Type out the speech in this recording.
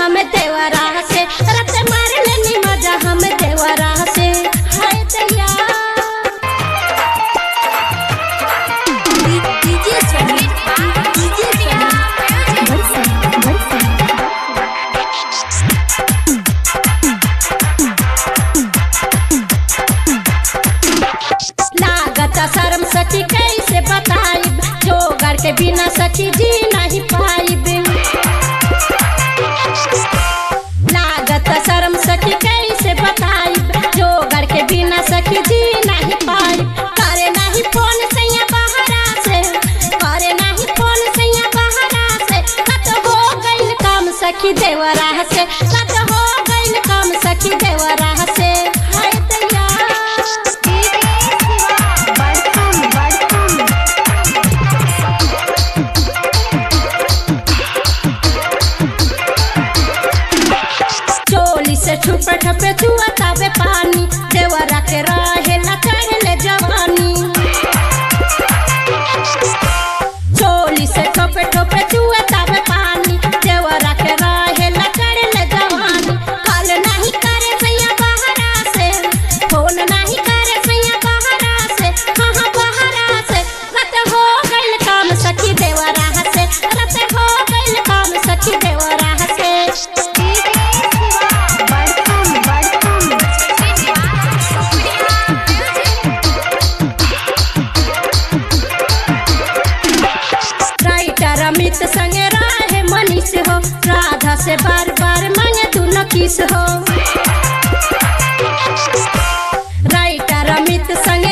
हम देवरा से रत मार लेनी मजा हम देवरा से हाय दैया डीजे सुमित डीजे सुमित बरसा बरसा लागत शर्म सखी कैसे बताइब जोगर के बिना सखी जी नहीं पाइब लागत शर्म सखी कैसे बताइब जोगर के बिना सखी जी नहीं पाइब करे नहीं फोन सैया बहरा से करे नहीं फोन सैया बहरा से कत हो गइल काम सखी देवरा से कत हो गइल काम सखी देवरा से हाय दैया बड़कम बड़कम चोली से छुपे ठपे छुआ तावे पानी देवरा के रहे न चढ़ले जवानी चोली से ठोपे ठोपे छुआ तावे पानी देवरा के रहे न चढ़ले जवानी कॉल नहीं करे सैया बहरा से फोन नहीं करे सैया बहरा से हाँ बहरा से रत हो गइल काम सखी देवरा से रत हो गइल काम सखी देवरा से बड़कम बड़कम राइटर अमित संगे रहे मनीष हो राधा से बार बार मांगे तू न किस हो राइटर अमित संग